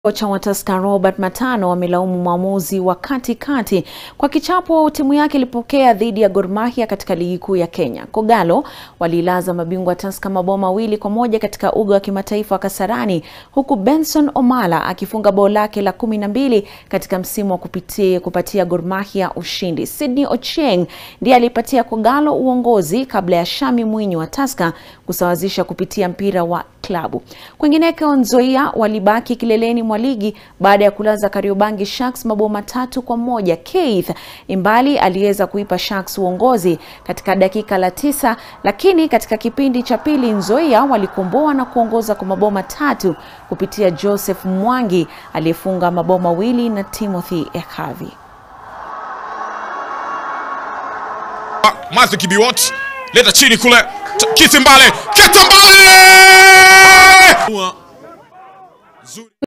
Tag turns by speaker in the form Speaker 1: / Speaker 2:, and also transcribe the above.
Speaker 1: Kocha wa Tusker Robert Matano amelaumu mwamuzi wa katikati kwa kichapo timu yake ilipokea dhidi ya Gor Mahia katika ligi kuu ya Kenya. Kogalo walilaza mabingwa Tusker mabao mawili kwa moja katika uga wa kimataifa wa Kasarani, huku Benson Omala akifunga bao lake la kumi na mbili katika msimu wa kupitia, kupatia Gor Mahia ushindi. Sydney Ochieng ndiye alipatia Kogalo uongozi kabla ya Shami Mwinyi wa Tusker kusawazisha kupitia mpira wa klabu. Kwingineko, Nzoia walibaki kileleni mwa ligi baada ya kulaza Kariobangi Sharks mabao matatu kwa moja. Keith Imbali aliweza kuipa Sharks uongozi katika dakika la tisa, lakini katika kipindi cha pili Nzoia walikomboa na kuongoza kwa mabao matatu kupitia Joseph Mwangi aliyefunga mabao mawili na Timothy Ekavi.
Speaker 2: Matthew Kibiwot leta chini kule, Kiti Mbale, Kiti Mbale!